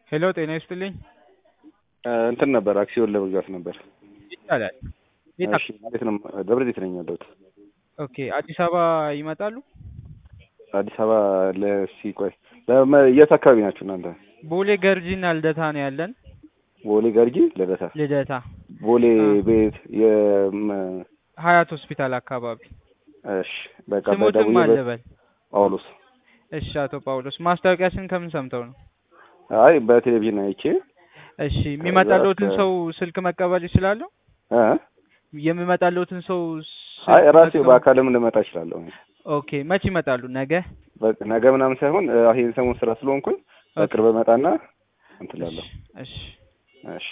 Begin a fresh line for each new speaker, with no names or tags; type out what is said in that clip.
ሄሎ ጤና ይስጥልኝ።
እንትን ነበር አክሲዮን ለመግዛት ነበር።
ይቻላል። የት
እሺ እንዴት ነው? ደብረ ዘይት ነኝ ያለሁት።
ኦኬ አዲስ አበባ ይመጣሉ?
አዲስ አበባ ለሲ ቆይ ለመ- የት አካባቢ ናችሁ እናንተ?
ቦሌ ገርጂና ልደታ ነው ያለን።
ቦሌ ገርጂ ልደታ።
ልደታ
ቦሌ
አ።
ቤት የም-
ሀያት ሆስፒታል አካባቢ።
እሺ በቃ
ስሞትም
በደውዬ በ-
አለበል።
ጳውሎስ።
እሺ አቶ ጳውሎስ ማስታወቂያችን ከምን ሰምተው ነው?
አይ በቴሌቪዥን አይቼ
እሺ የሚመጣልዎትን
ከዛ-
ሰው ስልክ መቀበል ይችላሉ?
እ?
የሚመጣልዎትን ሰው
አይ
ስልክ
ራሴ
መቀበል-
በአካልም ልመጣ እችላለሁ።
ኦኬ መች ይመጣሉ? ነገ?
በቃ ነገ ምናምን ሳይሆን እ፣ ይሄን ሰሞን ስራ ስለሆንኩኝ በቅርብ እመጣና እንትን እላለሁ።
እሺ
እሺ